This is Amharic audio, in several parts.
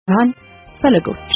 ብርሃን ፈለጎች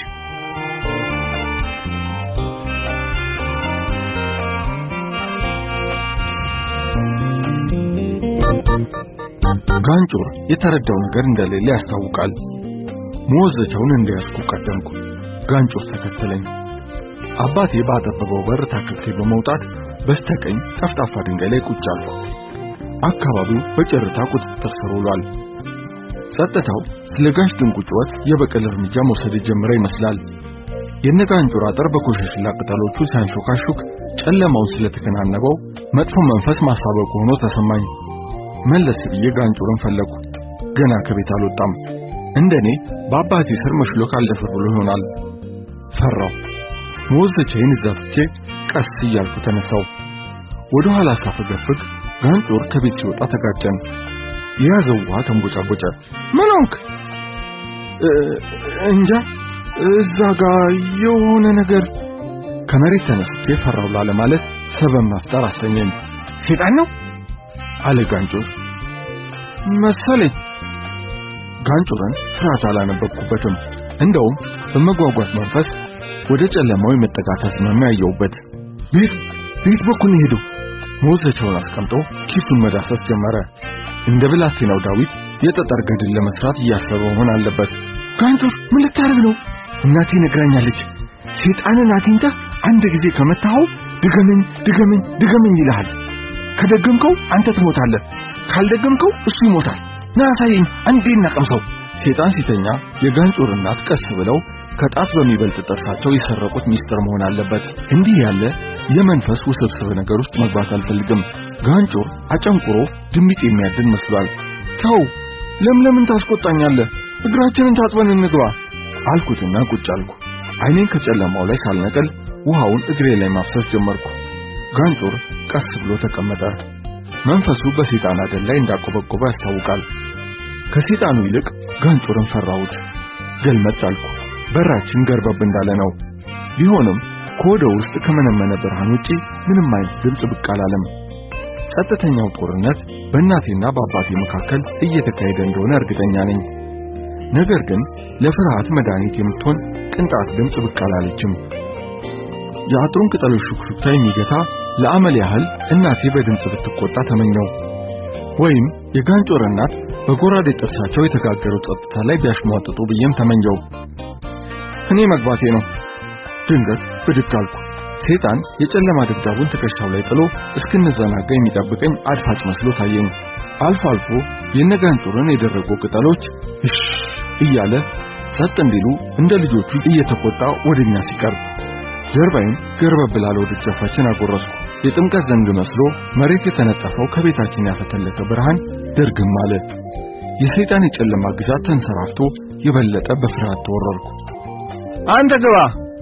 ጋንጮር የተረዳው ነገር እንደሌለ ያስታውቃል። መወዘቻውን እንደያዝኩ ቀደምኩ። ጋንጮር ተከተለኝ። አባቴ ባጠበበው በር ታክልቴ በመውጣት በስተቀኝ ጠፍጣፋ ድንጋይ ላይ ቁጭ አልኩ። አካባቢው በጨረታ ቁጥጥር ስር ውሏል። ጸጥታው ስለ ጋሽ ድንቁ ጩኸት የበቀል እርምጃ መውሰድ የጀመረ ይመስላል። የነጋንጮር አጥር በኮሸሽላ ቅጠሎቹ ሲያንሾካሹክ ጨለማውን ስለተከናነበው መጥፎ መንፈስ ማሳበቁ ሆኖ ተሰማኝ። መለስ ብዬ ጋንጮርን ፈለኩ። ገና ከቤት አልወጣም። እንደኔ በአባቴ ስር መሽሎክ አልደፍር ብሎ ይሆናል። ፈራው። መወዘቻዬን እዛ ትቼ ቀስ እያልኩ ተነሳው። ወደ ኋላ ሳፈገፍግ ጋንጮር ከቤት ሲወጣ ተጋጨን። የያዘው ውሃ ተንቦጫቦጨ። ምን ሆንክ? እንጃ እዛ ጋር የሆነ ነገር ከመሬት ተነስቼ ፈራው ላለ ማለት ሰበብ መፍጠር አሰኘኝ። ሴጣን ነው አለ ጋንጮር መሰለኝ። ጋንጮርን ፍርሃት አላነበብኩበትም። እንደውም በመጓጓት መንፈስ ወደ ጨለማው የመጠጋት አዝማሚያ ያየሁበት። ቤት ቤት በኩል ነው ሄደው መወዘቻውን አስቀምጦ ኪሱን መዳሰስ ጀመረ። እንደ ብላቴናው ዳዊት የጠጠር ገድል ለመስራት እያሰበ መሆን አለበት። ጋንጮር ምን ልታደርግ ነው? እናቴ ነግራኛለች። ሴጣንን አግኝተህ አንድ ጊዜ ከመታኸው ድገመኝ ድገመኝ ድገመኝ ይልሃል። ከደገምከው አንተ ትሞታለህ፣ ካልደገምከው እሱ ይሞታል። ና አሳየኝ፣ አንዴ እናቀምሰው። ሴጣን ሲተኛ የጋንጮር እናት ቀስ ብለው ከጣት በሚበልጥ ጥርሳቸው የሰረቁት ሚስጥር መሆን አለበት። እንዲህ ያለ የመንፈስ ውስብስብ ነገር ውስጥ መግባት አልፈልግም። ጋንጮር አጨንቁሮ ድምጥ የሚያድን መስሏል። ተው፣ ለምለምን ታስቆጣኛለህ? እግራችንን ታጥበን እንግባ አልኩትና ቁጭ አልኩ። ዓይኔን ከጨለማው ላይ ሳልነቅል ውሃውን እግሬ ላይ ማፍሰስ ጀመርኩ። ጋንጮር ቀስ ብሎ ተቀመጠ። መንፈሱ በሴጣን አደን ላይ እንዳቆበቆበ ያስታውቃል። ከሴጣኑ ይልቅ ጋንጮርን ፈራሁት። ገልመጥ አልኩ። በራችን ገርበብ እንዳለ ነው። ቢሆንም ከወደ ውስጥ ከመነመነ ብርሃን ውጪ ምንም አይነት ድምፅ ብቅ አላለም። ጸጥተኛው ጦርነት በእናቴና በአባቴ መካከል እየተካሄደ እንደሆነ እርግጠኛ ነኝ። ነገር ግን ለፍርሃት መድኃኒት የምትሆን ቅንጣት ድምፅ ብቅ አላለችም። የአጥሩን ቅጠሎች ሹክሹክታ የሚገታ ለአመል ያህል እናቴ በድምፅ ብትቆጣ ተመኘው። ወይም የጋንጮር እናት በጎራዴ ጥርሳቸው የተጋገረው ጸጥታ ላይ ቢያሽሟጥጡ ብዬም ተመኘው። እኔ መግባቴ ነው። ድንገት ብድግ አልኩ። ሴጣን የጨለማ ድብዳቡን ትከሻው ላይ ጥሎ እስክንዘናጋ የሚጠብቀኝ አድፋጭ መስሎ ታየኝ። አልፎ አልፎ የነጋንጮርን የደረቁ ቅጠሎች እሽ እያለ ጸጥ እንዲሉ እንደ ልጆቹ እየተቆጣ ወደኛ ሲቀርብ ጀርባዬን ገርበብ ላለው ደጃፋችን አጎረስኩ። የጥምቀት ዘንግ መስሎ መሬት የተነጠፈው ከቤታችን ያፈተለከ ብርሃን ድርግም አለ። የሰይጣን የጨለማ ግዛት ተንሰራፍቶ የበለጠ በፍርሃት ተወረርኩ። አንተ ግባ!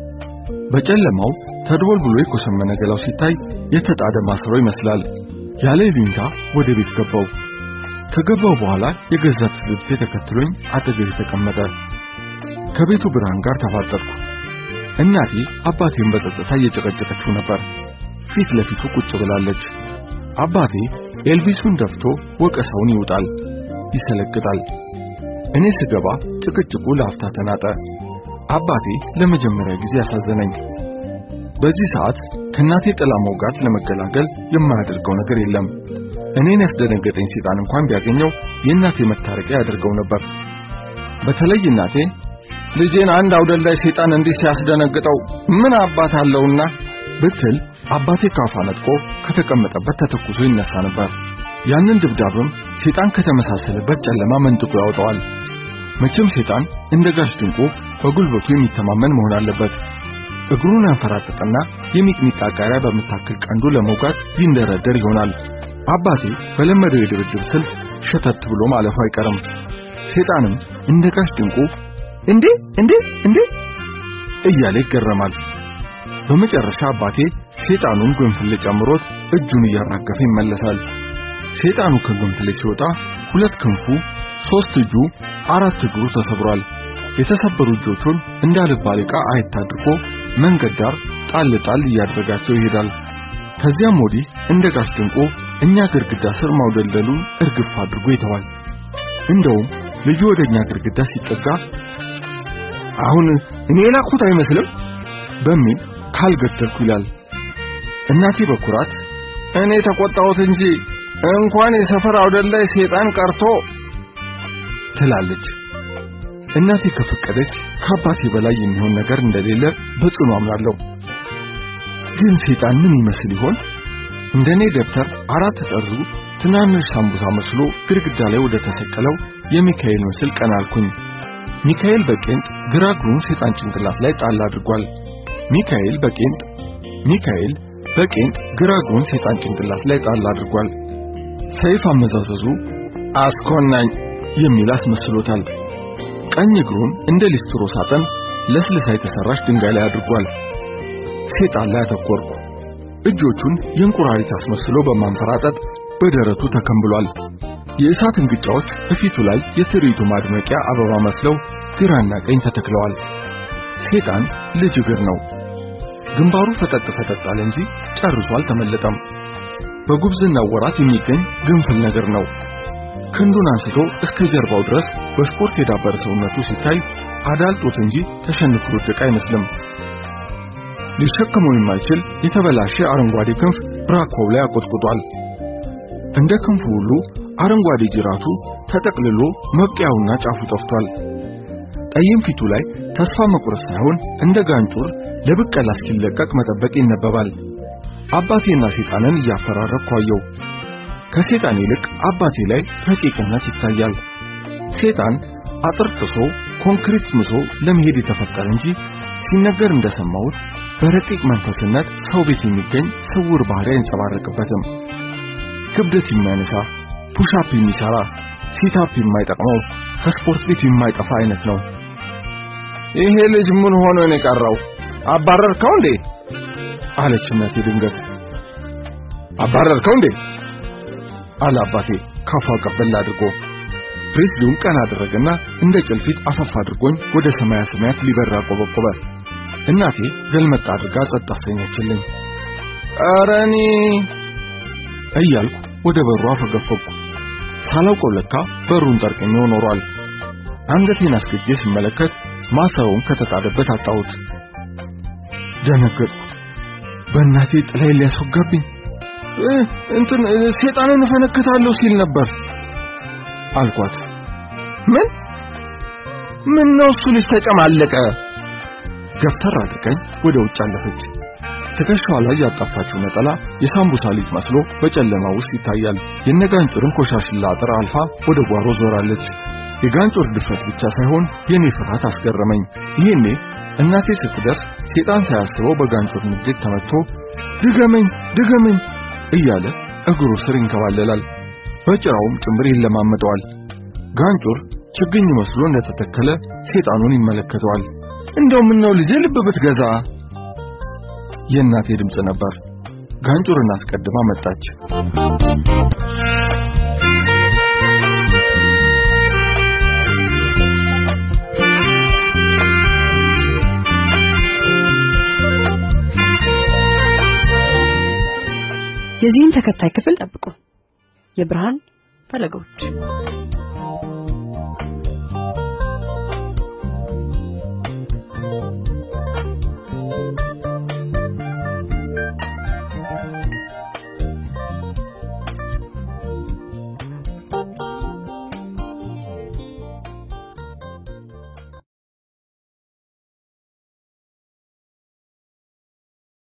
በጨለማው ተድቦል ብሎ የኮሰመነ ገላው ሲታይ የተጣደ ማሰሮ ይመስላል። ያለ ይሉኝታ ወደ ቤት ገባው። ከገባው በኋላ የገዛ ትዝብቴ ተከትሎኝ አጠገቤ ተቀመጠ። ከቤቱ ብርሃን ጋር ተፋጠጥኩ። እናቴ አባቴን በጸጥታ እየጨቀጨቀችው ነበር። ፊት ለፊቱ ቁጭ ብላለች። አባቴ ኤልቪሱን ደፍቶ ወቀሳውን ይውጣል፣ ይሰለቅጣል። እኔ ስገባ ጭቅጭቁ ለአፍታ ተናጠ። አባቴ ለመጀመሪያ ጊዜ ያሳዘነኝ። በዚህ ሰዓት ከእናቴ ጥላ መውጋት ለመገላገል የማያደርገው ነገር የለም። እኔን ያስደነገጠኝ ሴጣን እንኳን ቢያገኘው የእናቴ መታረቂያ ያደርገው ነበር። በተለይ እናቴ ልጄን አንድ አውደልዳይ ሴጣን እንዲህ ሲያስደነግጠው ምን አባት አለውና ብትል አባቴ ካፋ ነጥቆ ከተቀመጠበት ተተኩሶ ይነሳ ነበር። ያንን ድብዳብም ሴጣን ከተመሳሰለበት ጨለማ መንጥቆ ያወጣዋል። መቼም ሴጣን እንደ ጋሽ ድንቁ በጉልበቱ የሚተማመን መሆን አለበት። እግሩን ያንፈራጥጥና የሚጥሚጣ ቃሪያ በምታክል ቀንዱ ለመውጋት ይንደረደር ይሆናል። አባቴ በለመደው የድብድብ ስልት ሸተት ብሎ ማለፉ አይቀርም። ሴጣንም እንደ ጋሽ ድንቁ እንዴ እንዴ እንዴ እያለ ይገረማል። በመጨረሻ አባቴ ሴጣኑን ጎንፍሌ ጨምሮት እጁን እያራገፈ ይመለሳል። ሴጣኑ ከጎንፍሌ ሲወጣ ሁለት ክንፉ፣ ሶስት እጁ፣ አራት እግሩ ተሰብሯል። የተሰበሩ እጆቹን እንዳልባል ዕቃ አየት አድርጎ መንገድ ዳር ጣል ጣል እያደረጋቸው ይሄዳል። ከዚያም ወዲህ እንደ ጋሽ ድንቁ እኛ ግድግዳ ስር ማውደልደሉን እርግፍ አድርጎ ይተዋል። እንደውም ልጁ ወደኛ ግድግዳ ሲጠጋ አሁን እኔ የላኩት አይመስልም በሚል ካልገደልኩ ይላል። እናቴ በኩራት እኔ ተቆጣሁት እንጂ እንኳን የሰፈር አውደል ላይ ሴጣን ቀርቶ ትላለች። እናቴ ከፈቀደች ከአባቴ በላይ የሚሆን ነገር እንደሌለ በጽኑ አምናለሁ። ግን ሴጣን ምን ይመስል ይሆን? እንደኔ ደብተር አራት ጠሩ ትናንሽ ሳምቡሳ መስሎ ግድግዳ ላይ ወደ ተሰቀለው የሚካኤል ምስል ቀና አልኩኝ። ሚካኤል በቄንጥ ግራ እግሩን ሴጣን ጭንቅላት ላይ ጣል አድርጓል። ሚካኤል በቄንጥ ሚካኤል በቄንጥ ግራ እግሩን ሴጣን ጭንቅላት ላይ ጣል አድርጓል። ሰይፍ አመዛዘዙ አስኮናኝ የሚል አስመስሎታል። ቀኝ እግሩን እንደ ሊስትሮ ሳጥን ለስልሳ የተሰራች ድንጋይ ላይ አድርጓል። ሴጣን ላይ አተኮርኩ። እጆቹን የእንቁራሪት አስመስሎ በማንፈራጠጥ በደረቱ ተከምብሏል። የእሳት እንግጫዎች በፊቱ ላይ የትርኢቱ ማድመቂያ አበባ መስለው ግራና ቀኝ ተተክለዋል። ሴጣን ልጅ እግር ነው። ግንባሩ ፈጠጥ ፈጠጥ አለ እንጂ ጨርሶ አልተመለጠም። በጉብዝናው ወራት የሚገኝ ግንፍል ነገር ነው። ክንዱን አንስቶ እስከ ጀርባው ድረስ በስፖርት የዳበረ ሰውነቱ ሲታይ አዳልጦት እንጂ ተሸንፎ ወደቀ አይመስልም። ሊሸከመው የማይችል የተበላሸ አረንጓዴ ክንፍ ብራኮው ላይ አቆጥቁጧል። እንደ ክንፉ ሁሉ አረንጓዴ ጅራቱ ተጠቅልሎ መብቂያውና ጫፉ ጠፍቷል። ጠይም ፊቱ ላይ ተስፋ መቁረጥ ሳይሆን እንደ ጋንጩር ለብቀላ እስኪለቀቅ መጠበቅ ይነበባል። አባቴና ሴጣንን እያፈራረቅኩ አየው። ከሴጣን ይልቅ አባቴ ላይ ረቂቅነት ይታያል። ሴጣን አጥር ጥሶ ኮንክሪት ምሶ ለመሄድ የተፈጠረ እንጂ ሲነገር እንደሰማሁት በረቂቅ መንፈስነት ሰው ቤት የሚገኝ ስውር ባህሪ አይንጸባረቅበትም። ክብደት የሚያነሳ ፑሻፕ የሚሰራ ሲታፕ የማይጠቅመው ከስፖርት ቤት የማይጠፋ አይነት ነው። ይሄ ልጅ ምን ሆኖ ነው የቀረው? አባረርከው እንዴ? አለች እናቴ ድንገት። አባረርከው እንዴ? አለ አባቴ ካፏ ቀበል አድርጎ። ፕሬስሊውን ቀና አደረገና እንደ ጭልፊት አፈፍ አድርጎኝ ወደ ሰማያ ሰማያት ሊበራ ቆበቆበ። እናቴ ገልመጣ አድርጋ ጸጥ አሰኘችልኝ። ኧረ እኔ እያልኩ ወደ በሩ አፈገፈኩ። ሳላውቀው ለካ በሩን ጠርቅሜው ኖሯል። አንገቴን አስገጄ ስመለከት ማሰሩን ከተጣደበት አጣሁት። ደነገጥኩ። በእናቴ ጥላይ ሊያስወጋብኝ እንትን ሴጣንን እፈነክታለሁ ሲል ነበር አልኳት። ምን ምን ነው እሱ ልጅ ተጨማለቀ? ገፍተር አድርገኝ ወደ ውጭ አለፈች። ትከሻዋ ላይ ያጣፋችው ነጠላ የሳምቡሳ ልጅ መስሎ በጨለማ ውስጥ ይታያል። የነጋንጩርን ኮሻሽላ አጥር አልፋ ወደ ጓሮ ዞራለች። የጋንጩር ድፍረት ብቻ ሳይሆን የኔ ፍርሃት አስገረመኝ። ይሄኔ እናቴ ስትደርስ ሴጣን ሳያስበው በጋንጩር ንዴት ተመትቶ ድገመኝ ድገመኝ እያለ እግሩ ስር ይንከባለላል። በጭራውም ጭምር ይለማመጠዋል። ጋንጩር ችግኝ መስሎ እንደተተከለ ሴጣኑን ይመለከተዋል። እንደው ምን ነው ልጄ ልብ ብትገዛ የእናቴ ድምፅ ነበር። ጋንጩርን አስቀድማ መጣች። የዚህን ተከታይ ክፍል ጠብቁ። የብርሃን ፈለጎች